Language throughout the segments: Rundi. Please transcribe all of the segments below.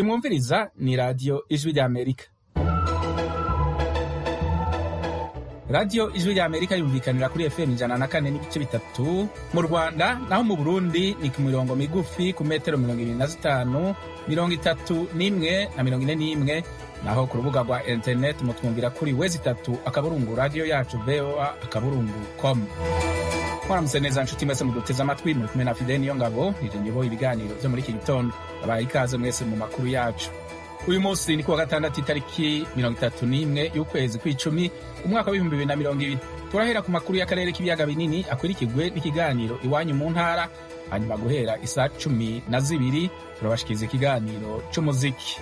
iyi mwumviriza ni radiyo ijwi ry'amerika radiyo ijwi ry'amerika yumvikanira kuri fm ijana na kane n'ibice bitatu mu rwanda naho mu burundi ni ku mirongo migufi ku metero mirongo ibiri na zitanu mirongo itatu n'imwe na mirongo ine n'imwe naho ku rubuga rwa interineti mutwumvira kuri wezi itatu akaburungu radiyo yacu voa akaburungu com mwaramutse neza nshuti mwese muduteze amatwi muri kumwe na fide niyo ngabo nije nyoboye ibiganiro vyo muri iki gitondo abaye ikaze mwese mu makuru yacu uyu munsi ni kuwa gatandatu itariki mirongo itatu n'imwe y'ukwezi kw'icumi umwaka w'ibihumbi bibiri na mirongo ibiri turahera ku makuru y'akarere k'ibiyaga binini akurikirwe n'ikiganiro iwanyu mu ntara hanyuma guhera isaa cumi na zibiri turabashikiriza ikiganiro c'umuziki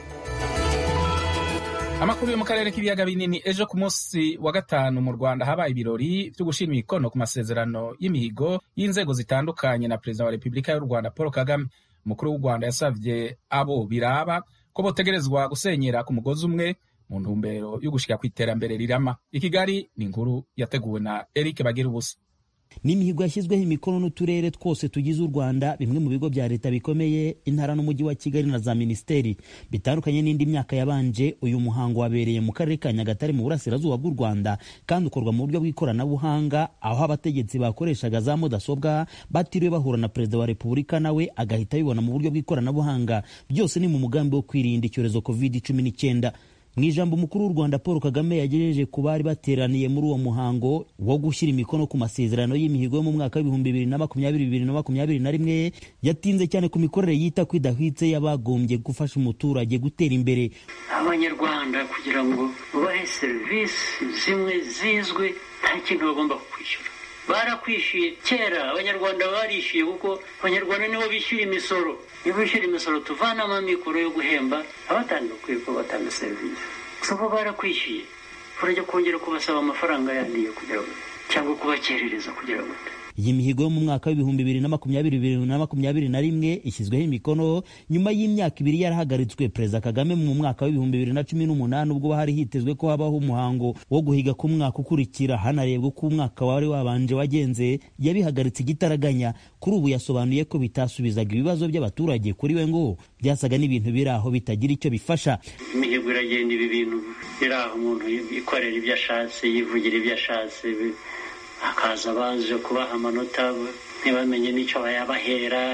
amakuru yo mu karere k'ibiyaga binini ejo ku munsi wa gatanu mu rwanda habaye ibirori vyo gushira imikono ku masezerano y'imihigo y'inzego zitandukanye na perezida wa repubulika y'u rwanda paul kagame umukuru w'u rwanda yasavye abo biraba ko botegerezwa gusenyera ku mugozi umwe mu ntumbero yo gushika ku iterambere rirama i kigali ni inkuru yateguwe na eric bagira ubusa ni imihigo yashyizweho imikono n'uturere twose tugize u rwanda bimwe mu bigo bya leta bikomeye intara n'umujyi wa kigali na za minisiteri bitandukanye n'indi myaka yabanje uyu muhango wabereye mu karere ka nyagatare mu burasirazuba bw'u rwanda kandi ukorwa mu buryo bw'ikoranabuhanga aho abategetsi bakoreshaga za mudasobwa batiriwe bahura na perezida wa repubulika nawe agahita abibona mu buryo bw'ikoranabuhanga byose ni mu mugambi wo kwirinda icyorezo covid cumi n'icyenda mu ijambo umukuru w'u rwanda paul kagame yagejeje ku bari bateraniye muri uwo muhango wo gushyira imikono ku masezerano y'imihigo yo mu mwaka w'ibihumbi bibiri na makumyabiri bibiri na makumyabiri na rimwe yatinze cyane ku mikorere yita ko idahwitse y'abagombye gufasha umuturage gutera imbere abanyarwanda kugira ngo bahe serivisi zimwe zizwi nta kintu bagomba kwishyura barakwishyuye kera abanyarwanda barishyuye kuko abanyarwanda nibo bishyura imisoro niba bishyura imisoro tuvanamo amikoro yo guhemba abatanga bakwiye ko batanga serivisi gusa bo barakwishyuye urajya kongera kubasaba amafaranga yandi yo kugira ngo cyangwa kubakerereza kugira ngo iyi mihigo yo mu mwaka w'ibihumbi bibiri na makumyabiri bibiri na makumyabiri na rimwe ishyizweho imikono nyuma y'imyaka ibiri yarahagaritswe perezida kagame mu mwaka w'ibihumbi bibiri na cumi n'umunani ubwo hari hitezwe ko habaho umuhango wo guhiga ku mwaka ukurikira hanarebwa uko umwaka wari wabanje wagenze yabihagaritse igitaraganya kuri ubu yasobanuye ko bitasubizaga ibibazo by'abaturage kuri we ngo byasaga n'ibintu biri aho bitagira icyo bifasha imihigo iragenda ibi bintu biri aho umuntu yikorera ibyo ashatse yivugira ibyo ashatse hakaza baje kubaha amanota ntibamenye n'icyo bayabahera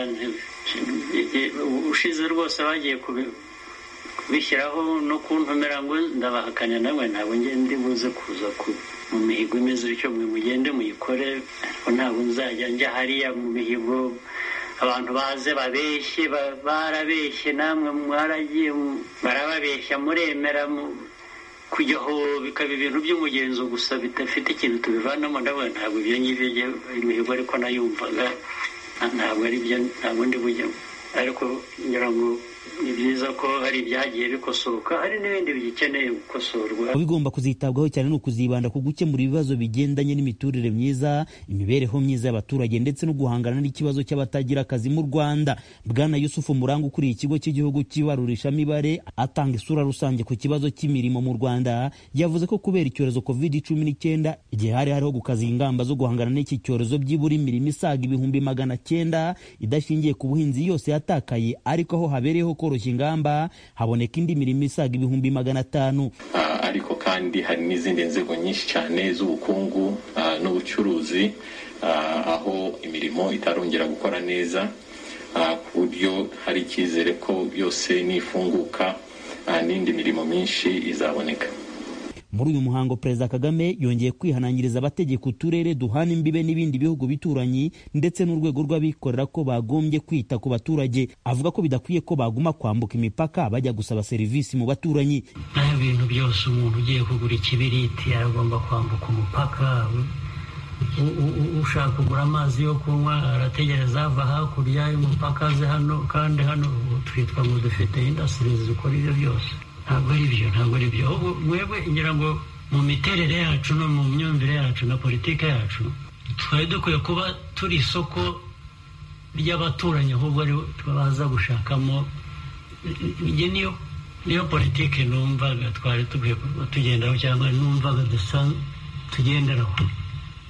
ushize rwose bagiye kubishyiraho no kuntumira ngo ndabahakanya nawe ntabwo ndi buze kuza mu mihigo imeze bityo mwe mugende muyikore ariko ntabwo nzajya njya hariya mu mihigo abantu baze babeshye barabeshye namwe mwaragiye barababeshya muremera kujyaho bikaba ibintu by'umugenzo gusa bidafite ikintu tubivanamo ndabona ntabwo ibyo ngibyo imihigo ariko nayumvaga ntabwo ari byo ntabwo ndi bujyamo ariko ngira ngo ni byiza ko hari ibyagiye bikosoka hari n'ibindi bigikeneye gukosorwa bigomba kuzitabwaho cyane ni ukuzibanda ku gukemura ibibazo bigendanye n'imiturire myiza imibereho myiza y'abaturage ndetse no guhangana n'ikibazo cy'abatagira akazi mu rwanda bwana yusufu muranga ukuriye ikigo cy'igihugu cy'ibarurishamibare atanga isura rusange ku kibazo cy'imirimo mu rwanda yavuze ko kubera icyorezo covid cumi n'icyenda igihe hari hariho gukaza ingamba zo guhangana n'iki cyorezo byibura imirimo isaga ibihumbi magana cyenda idashingiye ku buhinzi yose yatakaye ariko aho habereyeho koroshya ingamba haboneka indi mirimo isaga ibihumbi magana atanu ariko kandi hari n'izindi nzego nyinshi cyane z'ubukungu n'ubucuruzi aho imirimo itarongera gukora neza ku buryo hari icyizere ko yose nifunguka n'indi mirimo myinshi izaboneka muri uyu muhango perezida kagame yongeye kwihanangiriza abategeka uturere duhana imbibe n'ibindi bihugu bituranyi ndetse n'urwego rw'abikorera ko bagombye kwita ku baturage avuga ko bidakwiye ko baguma kwambuka imipaka bajya gusaba serivisi mu baturanyi naho ibintu byose umuntu ugiye kugura ikibiriti aragomba kwambuka umupaka ushaka kugura amazi yo kunywa arategereza ava hakurya y'umupaka aze hano kandi hano twitwa ngo dufite indasitiri zikora ibyo byose ntabwo ari byo ntabwo ari byo mwebwe ngira ngo mu miterere yacu no mu myumvire yacu na politiki yacu twari dukwiye kuba turi isoko ry'abaturanyi ahubwo ari baza gushakamo niyo niyo politiki numvaga twari dukwiye tugendaho cyangwa numvaga dusa tugenderaho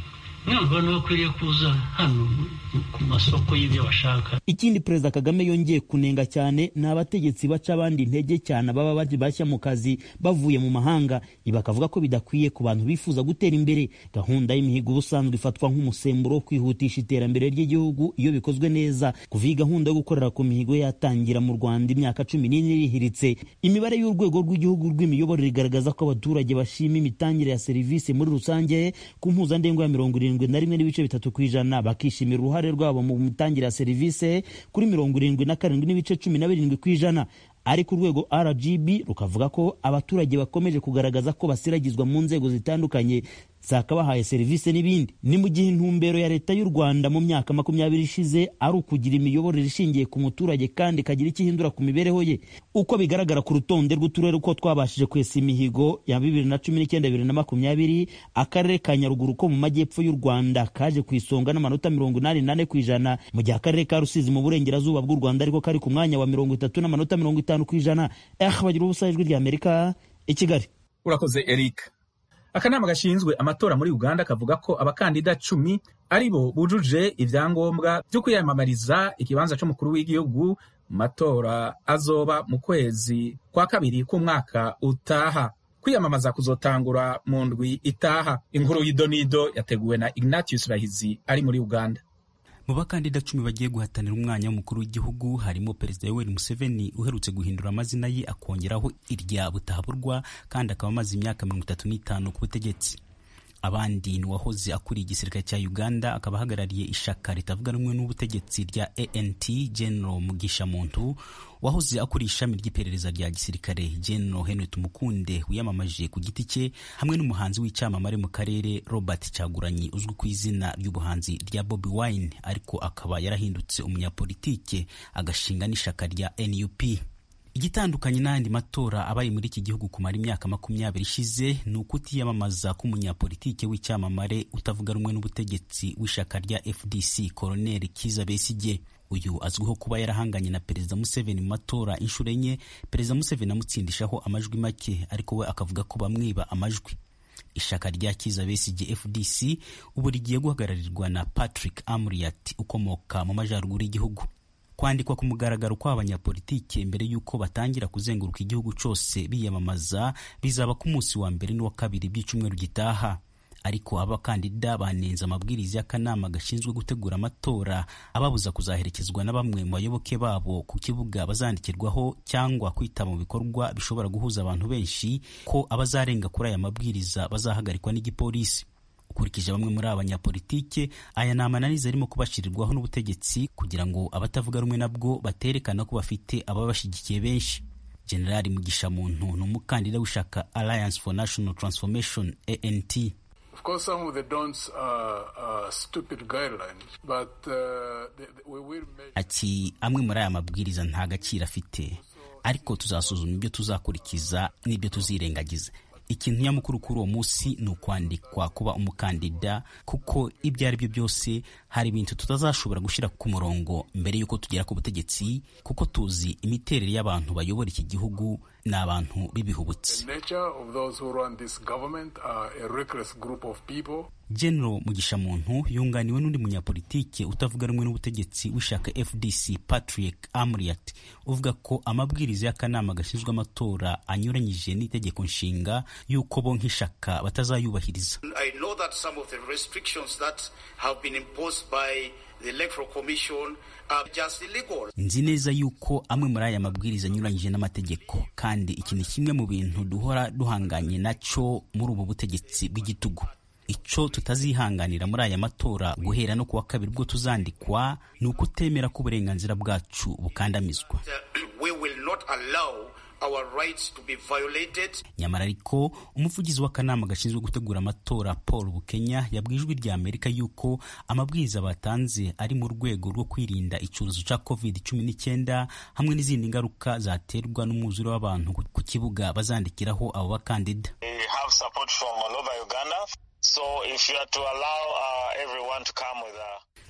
numva bakwiriye kuza hano ku masoko y'ibyo bashaka ikindi perezida kagame yongeye kunenga cyane ni abategetsi baca abandi intege cyane baba bari bashya mu kazi bavuye mu mahanga ibi bakavuga ko bidakwiye ku bantu bifuza gutera imbere gahunda y'imihigo ubusanzwe ifatwa nk'umusemburo wo kwihutisha iterambere ry'igihugu iyo bikozwe neza kuva iyi gahunda yo gukorera ku mihigo yatangira mu rwanda imyaka cumi n'ine irihiritse imibare y'urwego rw'igihugu rw'imiyoborere igaragaza ko abaturage bashima imitangire ya serivisi muri rusange ku mpuzandengo ya mirongo irindwi na rimwe n'ibice bitatu ku ijana bakishimira uruhare rwabo mu mitangire ya serivisi kuri mirongo irindwi na karindwi n'ibice cumi na birindwi ku ijana ariko urwego rgb rukavuga ko abaturage bakomeje kugaragaza ko basiragizwa mu nzego zitandukanye zakabahaye serivisi n'ibindi ni mu gihe intumbero ya leta y'u rwanda mu myaka makumyabiri ishize ari ukugira imiyoborere ishingiye ku muturage kandi ikagira icyo ihindura ku mibereho ye uko bigaragara ku rutonde rw'uturere uko twabashije kwesa imihigo ya bibiri na cumi n'icyenda bibiri na makumyabiri akarere ka nyaruguru ko mu majyepfo y'u rwanda kaje ku isonga n'amanota mirongo inani nane ku ijana mu gihe akarere ka rusizi mu burengerazuba bw'u rwanda ariko kari ku mwanya wa mirongo itatu n'amanota mirongo itanu ku ijana eh bagira ubusa ijwi rya amerika i kigali urakoze eric akanama gashinzwe amatora muri uganda kavuga ko abakandida cumi ari bo bujuje ibyangombwa byo kwiyamamariza ikibanza cy'umukuru w'igihugu mu matora azoba mu kwezi kwa kabiri k'umwaka utaha kwiyamamaza kuzotangura mu ndwi itaha inkuru y'idonido yateguwe na ignatius bahizi ari muri uganda mu bakandida cumi bagiye guhatanira umwanya w'umukuru w'igihugu harimo perezida yoweri museveni uherutse guhindura amazina ye akongeraho irya butahaburwa kandi akaba amaze imyaka mirongo itatu n'itanu ku butegetsi abandi ni uwahoze akuriye igisirikare cya uganda akaba ahagarariye ishaka ritavuga rumwe n'ubutegetsi rya ant general mugisha muntu wahoze akuriye ishami ry'iperereza rya gisirikare general henry tumukunde wiyamamaje ku giti cye hamwe n'umuhanzi w'icyamamare mu karere robert cyaguranyi uzwi ku izina ry'ubuhanzi rya bobi wine ariko akaba yarahindutse umunyapolitike agashinga n'ishaka rya nup igitandukanye n'ayandi matora abaye muri iki gihugu kumara imyaka makumyabiri ishize ni ukutiyamamaza k'umunyapolitike w'icyamamare utavuga rumwe n'ubutegetsi w'ishaka rya fdc koroneli kiza besigye uyu azwiho kuba yarahanganye na perezida museveni mu matora inshuro enye perezida museveni amutsindishaho amajwi make ariko we akavuga ko bamwiba amajwi ishaka rya kiza besigye fdc ubu rigiye guhagararirwa na patrick amriat ukomoka mu majyaruguru y'igihugu kwandikwa ku mugaragaro kw'abanyapolitike mbere y'uko batangira kuzenguruka igihugu cyose biyamamaza bizaba ku munsi wa mbere n'uwa kabiri by'icyumweru gitaha ariko abakandida banenze amabwiriza y'akanama gashinzwe gutegura amatora ababuza kuzaherekezwa na bamwe mu bayoboke babo ku kibuga bazandikirwaho cyangwa kwitaba mu bikorwa bishobora guhuza abantu benshi ko abazarenga kuri aya mabwiriza bazahagarikwa n'igipolisi ukurikije bamwe muri aba banyapolitike aya ni amananiza arimo kubashyirirwaho n'ubutegetsi kugira ngo abatavuga rumwe nabwo baterekana ko bafite ababashyigikiye benshi generali mugisha muntu ni umukandida w'ishaka alliance for national transformation ant Of course, some of the don'ts are, are stupid guidelines, but uh, the, the, we will measure. ati amwe muri aya mabwiriza nta gaciro afite ariko tuzasuzuma ibyo tuzakurikiza n'ibyo tuzirengagiza ikintu nyamukuru kuri uwo munsi ni ukwandikwa kuba umukandida kuko ibyo ari byo byose hari ibintu tutazashobora gushyira ku murongo mbere y'uko tugera ku butegetsi kuko tuzi imiterere y'abantu bayobora iki gihugu ni abantu b'ibihubutsi The nature of those who run this government are a reckless group of people. general mugisha muntu yunganiwe n'undi munyapolitike utavuga rumwe n'ubutegetsi w'ishaka fdc patrick amriat uvuga ko amabwiriza y'akanama gashinzwe amatora anyuranyije n'itegeko nshinga y'uko bo nk'ishaka batazayubahiriza I know that some of the restrictions that have been imposed by the Electoral Commission are just illegal. nzi neza yuko amwe muri aya mabwiriza anyuranyije n'amategeko kandi iki ni kimwe mu bintu duhora duhanganye nacyo muri ubu butegetsi bw'igitugu icyo tutazihanganira muri aya matora guhera no kuwa kabiri ubwo tuzandikwa ni uko utemera ko uburenganzira bwacu bukandamizwa Uh, we will not allow our rights to be violated. nyamara ariko umuvugizi w'akanama gashinzwe gutegura amatora paul bukenya yabwiye ijwi rya amerika yuko amabwiriza batanze ari mu rwego rwo kwirinda icyorezo cya covid cumi n'icyenda hamwe n'izindi ngaruka zaterwa n'umwuzure w'abantu ku- ku kibuga bazandikiraho abo bakandida We have support from all over Uganda. So if you are to allow uh, everyone to come with a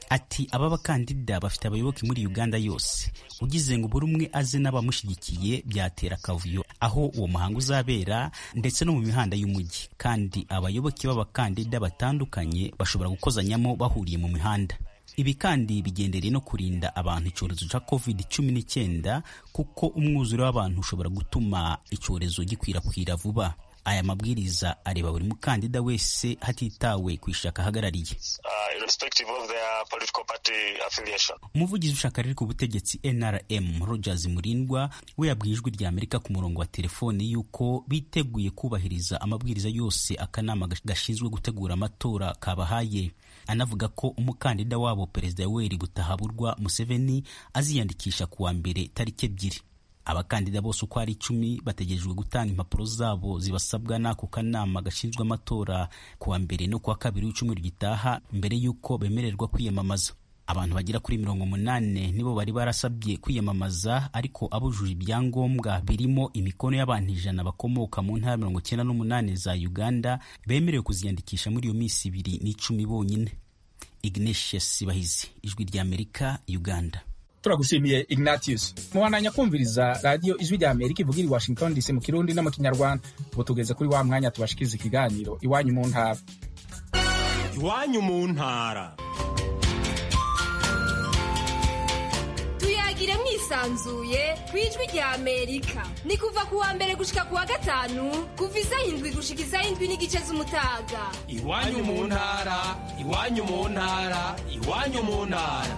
ati aba bakandida bafite abayoboke muri uganda yose ugize ngo buri umwe aze n'abamushyigikiye byatera akavuyo aho uwo muhango uzabera ndetse no mu mihanda y'umujyi kandi abayoboke b'abakandida batandukanye bashobora gukozanyamo bahuriye mu mihanda ibi kandi bigendereye no kurinda abantu icyorezo cya covid cumi n'icyenda kuko umwuzure w'abantu ushobora gutuma icyorezo gikwirakwira vuba aya mabwiriza areba buri mukandida wese hatitawe ku ishaka ahagarariye umuvugizi w'ishaka riri ku butegetsi nrm rogers murindwa we yabwiye ijwi rya amerika ku murongo wa telefone y'uko biteguye kubahiriza amabwiriza yose akanama gashinzwe gutegura amatora kabahaye anavuga ko umukandida wabo perezida yoweri butahaburwa museveni aziyandikisha ku wa mbere tariki ebyiri abakandida bose uko ari icumi bategerejwe gutanga impapuro zabo zibasabwa n'ako kanama gashinzwe amatora ku wa mbere no ku wa kabiri w'icyumweru gitaha mbere y'uko bemererwa kwiyamamaza abantu bagera kuri mirongo umunani nibo bari barasabye kwiyamamaza ariko abujuje ibyangombwa birimo imikono y'abantu ijana bakomoka mu ntara mirongo icyenda n'umunani za uganda bemerewe kuziyandikisha muri iyo minsi ibiri n'icumi bonyine ignatius bahizi ijwi rya amerika uganda turagushimiye ignatius mubandanya kumviriza radiyo ijwi rya amerika ivugira i washington dc mu kirundi no mu kinyarwanda ubu tugeze kuri wa mwanya tubashikiriza ikiganiro iwanyu mu ntara iwanyu mu ntara tuyagire mwisanzuye ku ijwi rya amerika ni kuva ku wa mbere gushika ku wa gatanu kuva isaha indwi gushika isaha indwi n'igice z'umutaga iwanyu mu ntara iwanyu mu ntara iwanyu mu ntara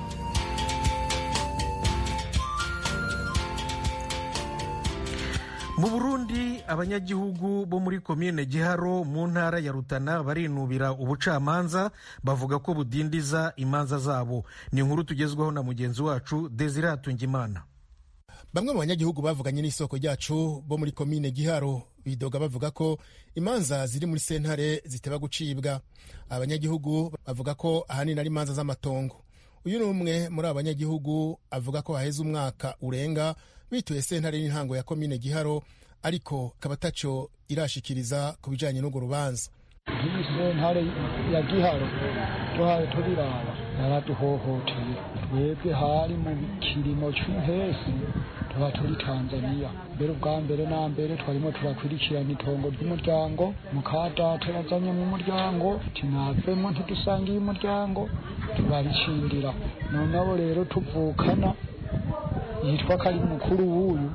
mu burundi abanyagihugu bo muri komine giharo mu ntara ya rutana barinubira ubucamanza bavuga ko budindiza imanza zabo ni inkuru tugezwaho na mugenzi wacu desire hatungimana bamwe mu banyagihugu bavuganye n'isoko ryacu bo muri komine giharo bidoga bavuga ko imanza ziri muri sentare ziteba gucibwa abanyagihugu bavuga ko ahanini ari imanza z'amatongo uyu ni umwe muri abo banyagihugu avuga ko haheze umwaka urenga bituye sentare n'intango ya komine giharo ariko akaba ataco irashikiriza ku bijanye n'urwo rubanza iyi sentare ya giharo tuhaye turiraba yaraduhohoteye twebwe hari mu kirimo cy'uhesi tuba turi tanzaniya mbere ubwa mbere na mbere twarimo turakurikirana itongo ry'umuryango mukadata yazanye mu muryango tinavemo ntidusangiye umuryango turaricindira noneho rero tuvukana yitwa ko ari mukuru w'uyu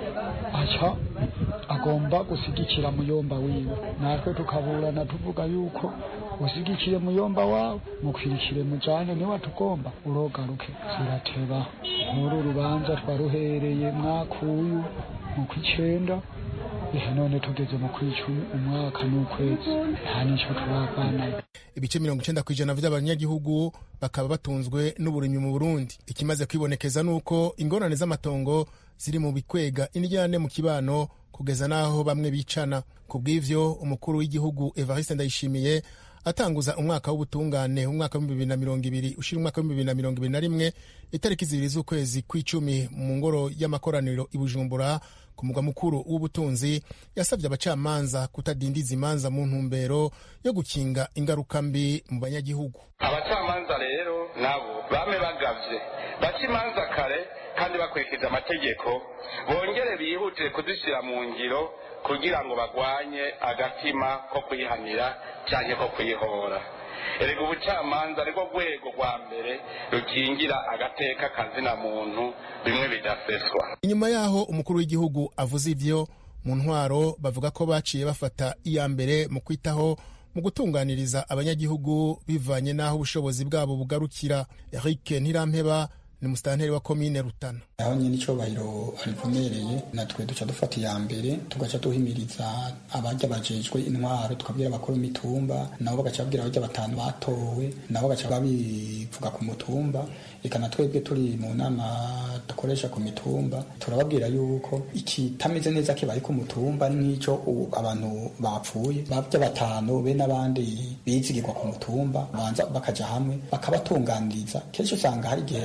aca agomba gusigikira muyomba wiwe natwe tukaburana tuvuga yuko usigikiye muyomba wawe mukwirikire mujane niwe tugomba urogaruke zirateba nk'uru rubanza twaruhereye mwaka uyu mu kw'icenda ihe none tugeze mu kw'icumi umwaka n'ukwezi nta nico turabanayo ibice mirongo icenda ku ijana vy'abanyagihugu bakaba batunzwe n'uburimyi mu burundi ikimaze kwibonekeza ni uko ingorane z'amatongo ziri mu bikwega indyane mu kibano kugeza n'aho bamwe bicana ku bw'ivyo umukuru w'igihugu evariste ndayishimiye atanguza umwaka w'ubutungane umwaka w'ibihumbi bibiri na mirongo ibiri ushira umwaka w'ibihumbi bibiri na mirongo ibiri na rimwe itariki zibiri z'ukwezi kw'icumi mu ngoro y'amakoraniro i bujumbura ku mugwa mukuru w'ubutunzi yasabye abacamanza kutadindiza imanza mu ntumbero yo gukinga ingaruka mbi mu banyagihugu abacamanza rero nabo bame bagavye baca imanza kare kandi bakurikije amategeko bongere bihutire kuzishyira mu ngiro kugira ngo bagwanye agatima ko kuyihanira cyangwa ko kuyihora erega ubucamanza ariko rwego rwa mbere rukingira agateka kazina muntu bimwe bidaseswa inyuma yaho umukuru w'igihugu avuze ivyo mu ntwaro bavuga ko baciye bafata iya mbere mu kwitaho mu gutunganiriza abanyagihugu bivanye n'aho ubushobozi bwabo bugarukira eric ntirampeba ni musitanteri wa komine rutana aho nyine icyubahiro arivomereye natwe duca dufata iya mbere tugaca duhimiriza abajya bajejwe intwaro tukabwira abakuru imitumba nabo bagaca babwira abajya batanu batowe nabo bagaca babivuga ku mutumba reka na twebwe turi mu nama dukoresha ku mitumba turababwira yuko ikitameze neza kibaye ku mutumba ari nk'icyo abantu bapfuye bajya batanu be n'abandi bizigirwa ku mutumba banza bakaja hamwe bakabatunganiriza kenshi usanga hari igihe aba ari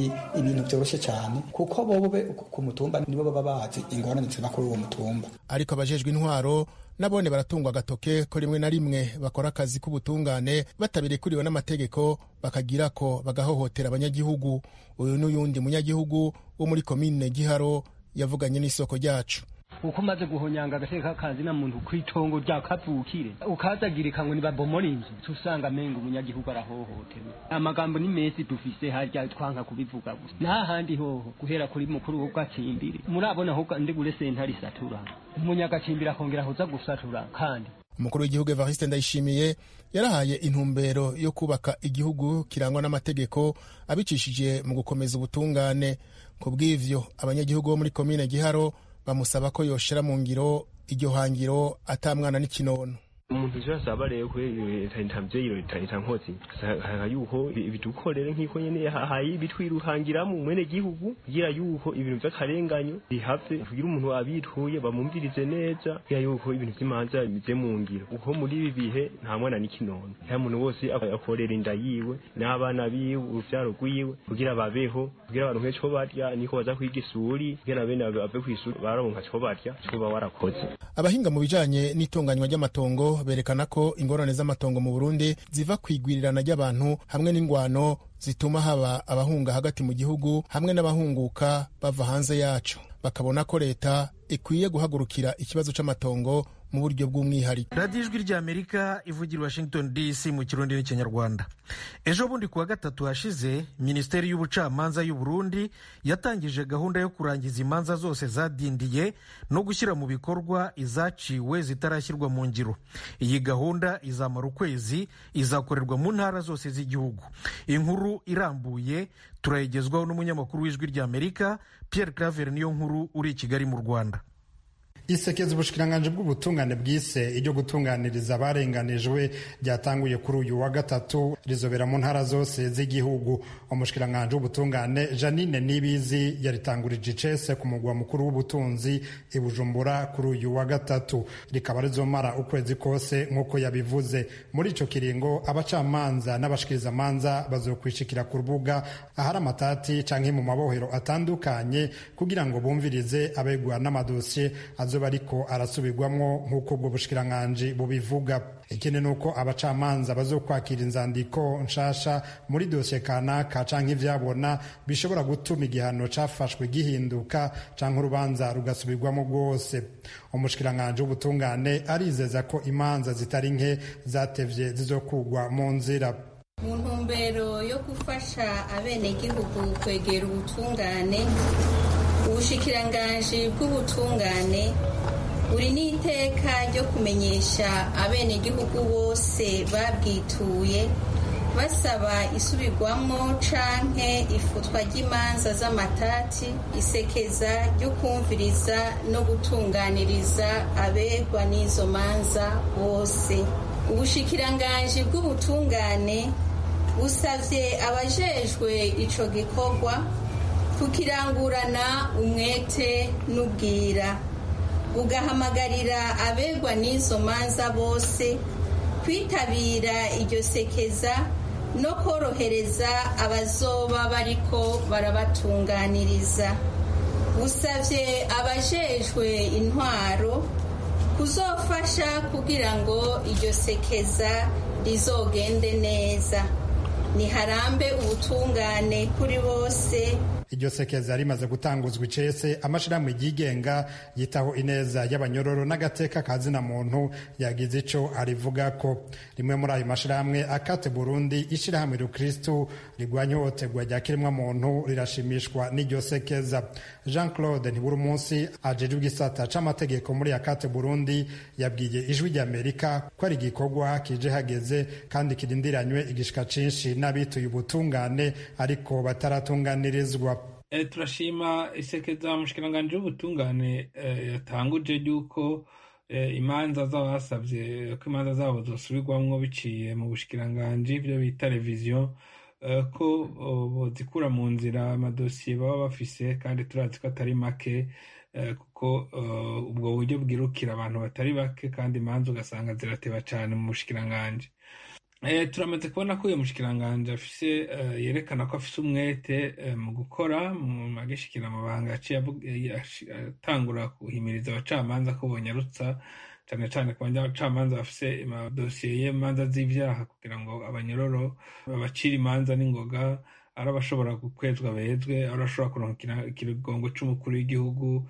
si ibintu byoroshye cyane kuko bobo ku mutumba nibo baba bazi ingorane ziba kuri uwo mutumba ariko abajejwe intwaro nabone baratungwa agatoke ko rimwe na rimwe bakora akazi k'ubutungane batabirekuriwe n'amategeko bakagira ko bagahohotera abanyagihugu uyu n'uyundi munyagihugu wo muri komine giharo yavuganye n'isoko ryacu uko umaze guhonyanga agateka kazi na muntu kw'itongo rya kavukire ukazagirika ngo nibabomora inzu tusanga amenga umunyagihugu arahohoterwa amagambo ni mesi dufise harya twanka kubivuga gusa n'ahandi hoho guhera kuri mukuru w'ubwacimbiri murabona ahubwo ndigure sentare isatura umunyagacimbiri akongera kuza gusatura kandi umukuru w'igihugu evariste ndayishimiye yarahaye intumbero yo kubaka igihugu kirangwa n'amategeko abicishije mu gukomeza ubutungane ku bw'ivyo abanyagihugu bo muri komine giharo bamusaba ko yoshira mu ngiro iryo hangiro atamwana n'ikinono umuntu ivyo asaba rero kubera ntavyo leta leta nkozi saka yuko bidukorere nk'iko nyene hayi bitwiruhangiramo mwene gihugu kugira yuko ibintu vy'akarenganyo bihave kugira umuntu abituye bamumvirize neza kugira yuko ibintu vy'imanza bize mu ngiro uko muri ibi bihe nta mwana n'ikinono nta muntu wose akorera inda yiwe n'abana biwe uruvyaro rwiwe kugira babeho kugira baronke co barya niko baza kwiga isuri kugira bene bave kw'isuri baronka co barya co ba warakoze abahinga mu bijanye n'itunganywa ry'amatongo berekana ko ingorane z'amatongo mu Burundi ziva ku igwirirana ry'abantu hamwe n'ingwano zituma haba abahunga hagati mu gihugu hamwe n'abahunguka bava hanze yaco bakabona ko leta ikwiye guhagurukira ikibazo c'amatongo mu buryo bw'umwihariko radiyo ijwi ry'amerika ivugira washington dc mu kirundi n'ikinyarwanda ejo bundi kuwa gatatu hashize minisiteri y'ubucamanza y'u Burundi yatangije gahunda yo kurangiza imanza zose zadindiye no gushyira mu bikorwa izaciwe zitarashyirwa mu ngiro iyi gahunda izamara ukwezi izakorerwa mu ntara zose z'igihugu inkuru irambuye turayigezwaho n'umunyamakuru w'ijwi ry'amerika pierre claver niyo nkuru uri i kigali mu rwanda isekeza ubushikiranganje bw'ubutungane bwise iryo gutunganiriza abarenganijwe ryatanguye kuri uyu wa gatatu rizobera mu ntara zose z'igihugu umushikiranganje w'ubutungane janine nibizi yaritangurije icese ku mugwa mukuru w'ubutunzi i bujumbura kuri uyu wa gatatu rikaba rizomara ukwezi kose nk'uko yabivuze muri ico kiringo abacamanza n'abashikirizamanza bazokwishikira ku rubuga ahari amatati canke mu mabohero atandukanye kugira ngo bumvirize abegwa n'amadosiye azoba ariko arasubirwamwo nk'uko ubwo bushikiranganji bubivuga ikindi ni uko abacamanza bazokwakira inzandiko nshasha muri dosiye kanaka canke ivyabona bishobora gutuma igihano cafashwe gihinduka canke urubanza rugasubirwamo rwose umushikiranganji w'ubutungane arizeza ko imanza zitari nke zatevye zizokugwa mu nzira mu ntumbero yo gufasha abenegihugu kwegera ubutungane ubushikiranganji bw'ubutungane buri n'iteka ryo kumenyesha abenegihugu bose babwituye basaba isubirwamo canke ifutwa ry'imanza z'amatati isekeza ryo kumviriza no gutunganiriza abegwa n'izo manza bose ubushikiranganji bw'ubutungane busavye abajejwe ico gikorwa kukirangurana umwete n'ubwira bugahamagarira abegwa n'izo manza bose kwitabira iryo sekeza no korohereza abazoba bariko barabatunganiriza busavye abajejwe intwaro kuzofasha kugira ngo iryo sekeza rizogende neza niharambe ubutungane kuri bose iryo sekeza rimaze gutanguzwa icese amashirahamwe yigenga yitaho ineza y'abanyororo n'agateka ka zina muntu yagize ico arivugako rimwe muri ayo mashirahamwe akate burundi ishirahamwe rukristu rigwanya ihohoterwa rya kiremwa muntu rirashimishwa n'iryo sekeza jean claude ntiburi munsi ajejwe igisata c'amategeko muri akate burundi yabwiye ijwi ry'amerika ko ari igikorwa kije hageze kandi kirindiranywe igishika cinshi n'abituye ubutungane ariko bataratunganirizwa turashima isekeza umushikiranganji w'ubutungane yatanguje ry'uko imanza z'abasabye ko imanza zabo zosubirwamwo biciye mu bushikiranganji byo bita reviziyo ko zikura mu nzira amadosiye baba bafise kandi turazi ko atari make kuko ubwo buryo bwirukira abantu batari bake kandi imanza ugasanga zirateba cyane mu bushikiranganji turamaze kubona ko uyu mushikiranganje afise yerekana ko afise umwete mu gukora mu agishikira amabanga yaciye atangura guhimiriza abacamanza ko bonyarutsa cyane cyane ku bacamanza bafise amadosiye y'imanza z'ivyaha kugira ngo abanyororo babacire imanza n'ingoga ari abashobora gukwezwa bezwe ari abashobora kuronka ikigongo c'umukuru w'igihugu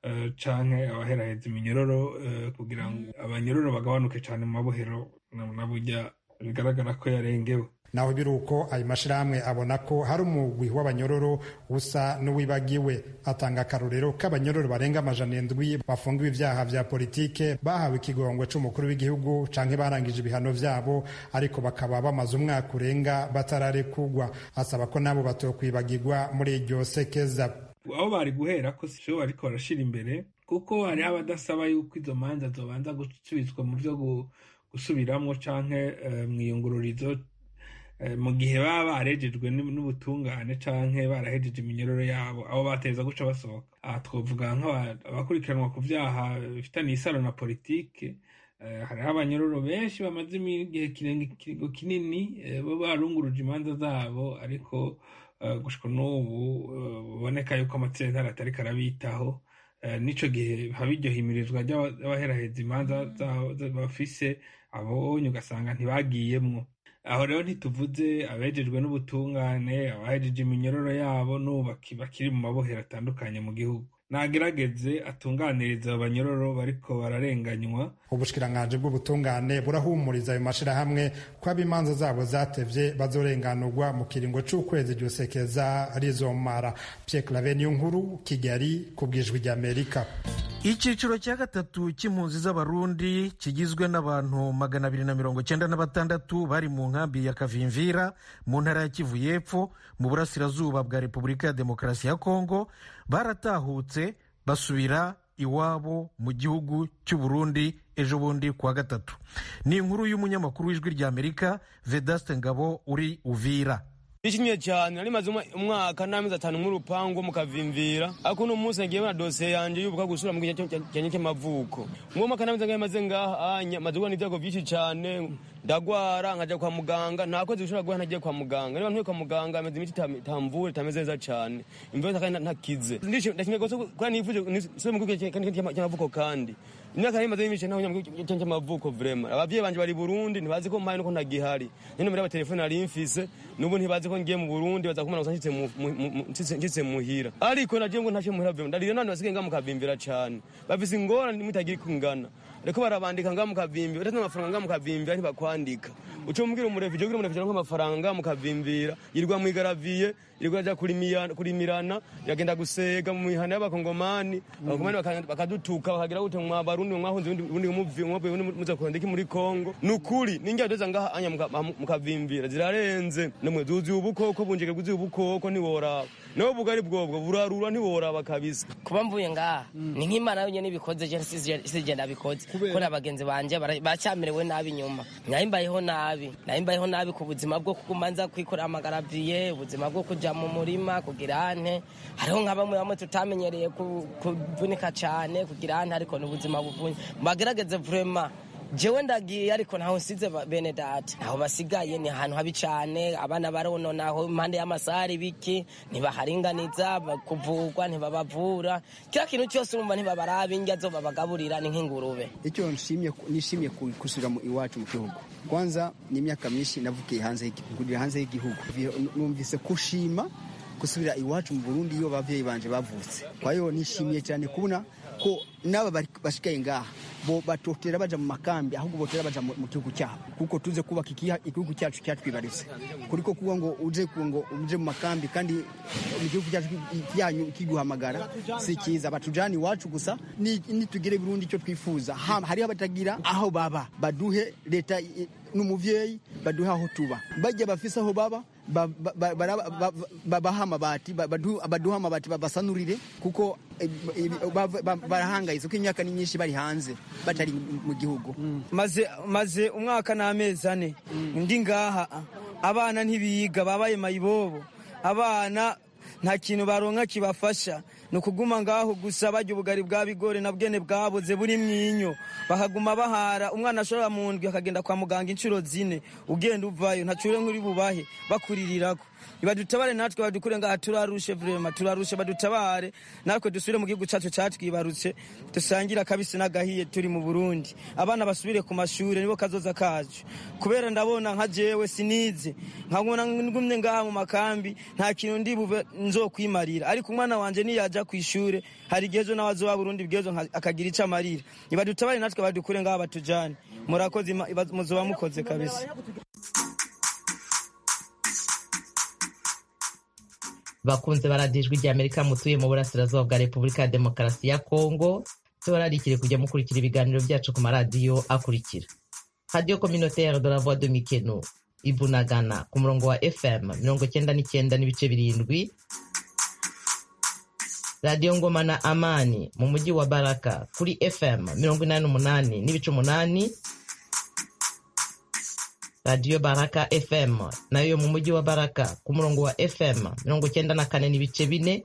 canke abaheraheza iminyororo kugira ngo abanyororo bagabanuke cane mu mabohero na burya bigaragara ko yarengewe naho biri uko ayo mashyirahamwe abona ko hari umugwi w'abanyororo usa n'uwibagiwe atanga akarorero k'abanyororo barenga amajana indwi bafungiwe ibyaha vya politike bahawe ikigongwe c'umukuru w'igihugu canke barangije ibihano vyabo ariko bakaba bamaze umwaka urenga batararekugwa asaba ko nabo batokwibagirwa muri iryo sekeza aho bari guhera ko sibo bariko barashira imbere kuko hariho abadasaba yuko izo manza zobanza gusubizwa mu vyo gusubiramwo canke mwiyungururizo mu gihe baba barejejwe n'ubutungane canke barahejeje iminyororo yabo abo bateza guca basohoka aha twovuga nk'abakurikiranwa ku vyaha bifitaniye isano na politike hariho abanyororo benshi bamaze igihe kiringo kinini bo barunguruje imanza zabo ariko gushika n'ubu biboneka yuko amatsinda atariko arabitaho n'ico gihe haba iryo himirizwa ry'abaheraheza imanza bafise abonye ugasanga ntibagiyemwo aho rero ntituvuze abejejwe n'ubutungane abahejeje iminyororo yabo n'ubu bakiri mu mabohero atandukanye mu gihugu nagerageze atunganiriza abo banyororo bariko bararenganywa ubushikiranganji bw'ubutungane burahumuriza ayo mashirahamwe ko ab'imanza zabo zatevye bazorenganurwa mu kiringo c'ukwezi ryosekeza rizomara pierre clave niyo nkuru kigali ku bwijwi ry'amerika icyiciro cya gatatu cy'impunzi z'abarundi kigizwe n'abantu magana abiri na mirongo cyenda na batandatu bari mu nkambi ya kavimvira mu ntara ya kivu y'epfo mu burasirazuba bwa repubulika ya demokarasi ya kongo baratahutse basubira iwabo mu gihugu cy'u Burundi ejo bundi kuwa gatatu ni inkuru y'umunyamakuru w'ijwi ry'amerika vedaste ngabo uri uvira nishimye cyane nari maze umwaka n'amezi atanu nk'urupangu mukavimvira ariko uno munsi nagiye na dosiye yanjye yubuka gusura mu gihe cyanjye cy'amavuko mwuwo mwaka n'amezi angahe maze ngaha anya maze guhura n'ibyago byinshi cyane ndagwara nkajya kwa muganga nta kwezi gushobora guhura ntagiye kwa muganga niba ntuye kwa muganga ameze imiti itamvura itameze neza cyane imvura kandi ntakize ndashimye rwose kuba nifuje nsubire mu gihugu cy'amavuko kandi imyaka nari maze y'imice ntaho mu gihugu cy'amavuko vrema abavyeyi banje bari Burundi ntibazi ko mpaye nuko ntagihari nino muri abatelefone nari mfise nubu ntibazi ko ngiye mu Burundi baza kumana gusa nshitse muhira ariko nagiye ngo ntace muhira vrema ndarira none basigaye ngamukavimbira cane bafise ingorane mutagira kungana reko barabandika nga mukavimbira utatu amafaranga nga mukavimbira ntibakwandika uco mubwira umurefije ugira umurefije ngo amafaranga mukavimbira yirirwa mwigaraviye yirirwa aja kurimirana yagenda gusega mu mihana y'abakongomani abakongomani bakadutuka bakagira gute mwa barundi mwahunze ubundi muvi mwavuye ubundi muza kurondeka muri Kongo nukuri ningira doza ngaha anya mukavimbira zirarenze namwe zuzi ubukoko bunjike guzi ubukoko ntiworaba nawe bugari bwobwo burarura ntiworaba kabisa kuba mvuye ngaha ni nk'imana yonyine ibikoze je sije nabikoze kubera abagenzi banje baracyamerewe nabi nyuma nayimbayeho nabi nayimbayeho nabi ku buzima bwo kumanza kwikorera amagaraviye ubuzima bwo kuja mu murima kugira ante hariho nka bamwe bamwe tutamenyereye kuvunika cyane kugira ante ariko ni ubuzima buvunye bagerageze vrema jewe ndagiye ariko ntaho nsize bene data ntaho basigaye ni ahantu habi cyane abana barononaho impande y'amasari biki ntibaharinganiza kuvurwa ntibabavura kila kintu cyose urumva ntibabaraba indya zo babagaburira ni nk'ingurube icyo nishimiye gusubira iwacu mu gihugu kwanza ni imyaka myinshi navukiye hanze hanze y'igihugu numvise kushima gusubira iwacu mu burundi iyo ababyeyi banje bavutse kwa hiyo nishimiye cyane kubona ko n'aba basigaye ngaha bo batotera baja mu makambi ahubwo botera baja mu gihugu cyabo kuko tuze kubaka igihugu cyacu cyatwibarutse kuriko kuba ngo uje ngo uje mu makambi kandi mu gihugu cyacu cyanyu kiguhamagara si cyiza batujana iwacu gusa nitugire Burundi icyo twifuza hariho abatagira aho baba baduhe leta n'umuvyeyi baduhe aho tuba bajya bafise aho baba babaha amabati baduha amabati babasanurire kuko barahangayitse ko imyaka ni myinshi bari hanze batari mu gihugu maze umwaka n'amezi ane ndi ngaha abana ntibiga babaye mayibobo abana nta kintu baronka kibafasha ni ukuguma ngaho gusa barya ubugari bwa bigori na bwene bwaboze buri mwinyo bakaguma bahara umwana ashobora mu ndwi akagenda kwa muganga inshuro zine ugenda uvayo ntacure nk'uri bubahe bakuririrako badutabare natwe badukure ngaha turarushe vrema turarushe badutabare natwe dusubire mu gihugu cacu catwibarutse dusangire akabisi n'agahiye turi mu burundi abana basubire ku mashure nibo kazoza kacu kubera ndabona nka jewe sinize nkabona ngumye ngaha mu makambi nta kintu ndi bube nzokwimarira ariko umwana wanje niyaja ku ishure hari igihe ejo nawe azoba burundi bw'ejo akagira ico amarira nibadutabare natwe badukure ngaha batujane murakoze muzoba mukoze kabisa bakunze baradijwe rya amerika mutuye mu burasirazuba bwa repubulika ya demokarasi ya kongo tubararikire kujya mukurikira ibiganiro byacu ku maradiyo akurikira radiyo communautaire de la voix de mikeno ibunagana ku murongo wa fm mirongo cyenda n'icyenda n'ibice birindwi radiyo ngoma na amani mu mujyi wa baraka kuri fm mirongo inani n'umunani n'ibice umunani radiyo baraka fm nayo mu mujyi wa baraka ku murongo wa fm mirongo cyenda na kane n'ibice bine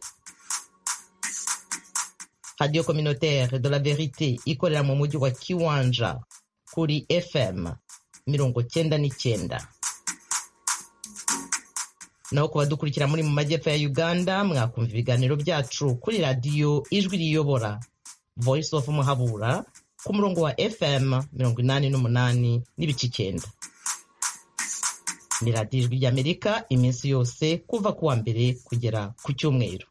radiyo communautaire de la verite ikorera mu mujyi wa kiwanja kuri fm mirongo cyenda n'icyenda naho ku badukurikira muri mu majyepfo ya uganda mwakumva ibiganiro byacu kuri radiyo ijwi riyobora voice of muhabura ku murongo wa fm mirongo inani n'umunani n'ibice icyenda ni radiyo ijwi ry'amerika iminsi yose kuva ku wa mbere kugera ku cyumweru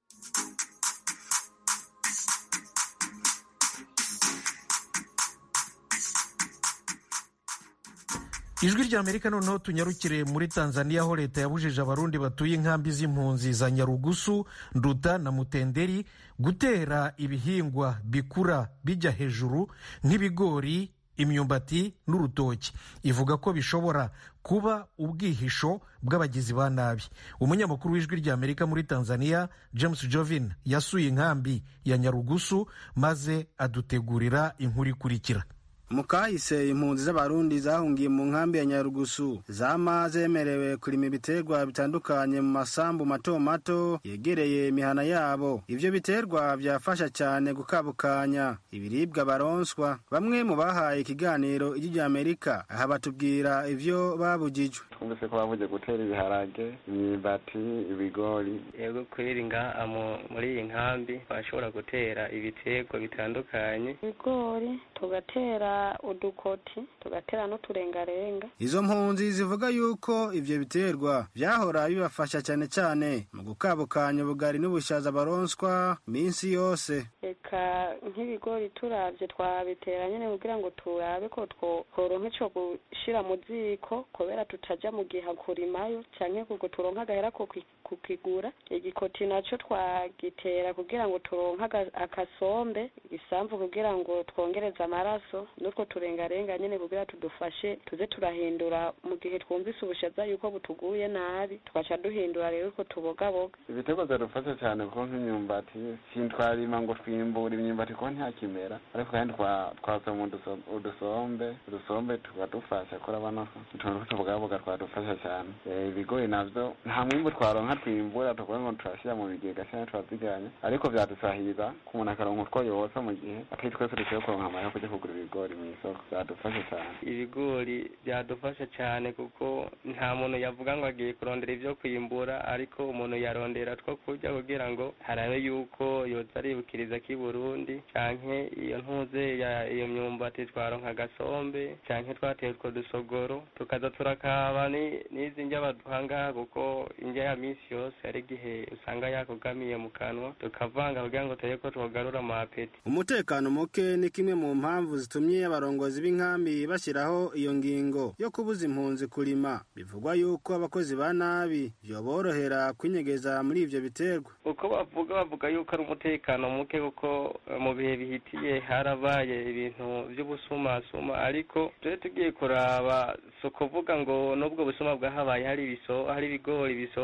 ijwi ry'amerika noneho tunyarukire muri tanzania aho leta yabujije abarundi batuye inkambi z'impunzi za nyarugusu nduta na mutenderi gutera ibihingwa bikura bijya hejuru nk'ibigori imyumbati n'urutoki ivuga ko bishobora kuba ubwihisho bw'abagizi ba nabi umunyamakuru w'ijwi ry'amerika muri tanzania james jovin yasuye inkambi ya nyarugusu maze adutegurira inkuru ikurikira mu kahise impunzi z'abarundi zahungiye mu nkambi ya nyarugusu zama zemerewe kurima ibiterwa bitandukanye mu masambu mato mato yegereye imihana yabo ivyo biterwa byafasha cyane gukabukanya ibiribwa baronswa bamwe mu bahaye ikiganiro ijwi rya amerika aha batubwira ivyo babujijwe twumvise ko bavuze gutera ibiharage imyumbati ibigori yego kweri ngaha muri iyi nkambi bashobora gutera ibiterwa bitandukanye ibigori tugatera udukoti tugatera n'uturengarenga izo mpunzi zivuga yuko ivyo biterwa vyahora bibafasha cyane cyane mu gukabukanya ubugari n'ubushaza baronswa minsi yose reka nk'ibigori turavye twabitera nyene kugira ngo turabe ko tworonka ico gushira mu ziko kubera tutaja mu giha kurimayo canke kuko turonka agahera ko kukigura igikoti naco twagitera kugira ngo turonka akasombe igisamvu kugira ngo twongereze amaraso n'utwo turengarenga nyene kugira tudufashe tuze turahindura mu gihe twumvise ubushaza yuko butuguye nabi tugaca duhindura rero utwo tubogaboga ibiterwa biradufasha cyane kuko nk'imyumbati sintwarima ngo twimbura imyumbati kuko ntakimera ariko kandi twasoma udusombe udusombe tukadufasha kora bano utuntu tw'utubogaboga twadufasha cyane ibigori navyo nta mwimbu twaronka twimbura tukuvuga ngo turashyira mu bigega cyangwa turaziganya ariko vyadusahiriza ku umuntu akaronka utwo yosa mu gihe atari twese dushoboye kuronka amahera kujya kugura ibigori mu isoko byadufasha cyane ibigori byadufasha cyane kuko nta muntu yavuga ngo agiye kurondera ibyo kwimbura ariko umuntu yarondera two kurya kugira ngo harabe yuko yoza aribukiriza k'i burundi canke iyo ntuze ya iyo myumbati twaronka agasombe canke twateye utwo dusogoro tukaza turakaba n'izi ndya baduha ngaha kuko indya ya minsi yose hari igihe usanga yakugamiye mu kanwa tukavanga kugira ngo turebe ko twogarura amapeti umutekano muke ni kimwe mu mpamvu zitumye abarongozi b'inkambi bashyiraho iyo ngingo yo kubuza impunzi kurima bivugwa yuko abakozi ba nabi byoborohera kwinyegeza muri ivyo biterwa uko bavuga bavuga yuko ari umutekano muke kuko mu bihe bihitiye harabaye ibintu by'ubusumasuma ariko tuje tugiye kuraba si ukuvuga ngo n'ubwo busuma bwahabaye hari ibiso hari ibigori bisoya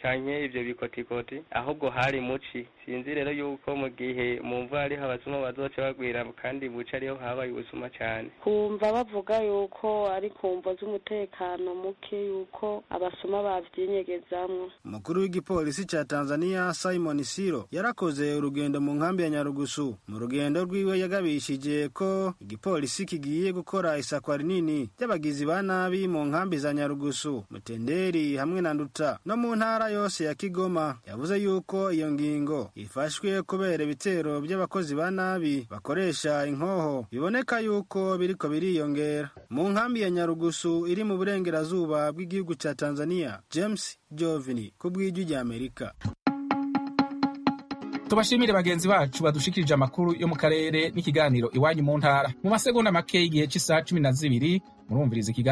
canke ivyo bikotikoti ahubwo hari muci sinzi rero yuko mu gihe mu mvura ariho abasuma bazoca bagwira kandi buca ariho habaye ubusuma cane kumva bavuga yuko ari ku mvo z'umutekano muke yuko abasuma bavyinyegezamwo umukuru w'igipolisi ca tanzania simon siro yarakoze urugendo mu nkambi ya nyarugusu mu rugendo rwiwe yagabishije ko igipolisi kigiye gukora isakwa rinini ry'abagizi ba nabi mu nkambi za nyarugusu mutenderi hamwe na nduta no mu ntara yose ya kigoma yavuze yuko iyo ngingo ifashwe kubera ibitero by'abakozi ba nabi bakoresha inkoho biboneka yuko biriko biriyongera mu nkambi ya nyarugusu iri mu burengerazuba bw'igihugu ca tanzania james jovini ku bw'ijwi ry'amerika tubashimire bagenzi bacu badushikirije amakuru yo mu karere n'ikiganiro iwanyu mu ntara mu masegonda make y'igihe cy'isaha cumi na zibiri murumviriza ikiganiro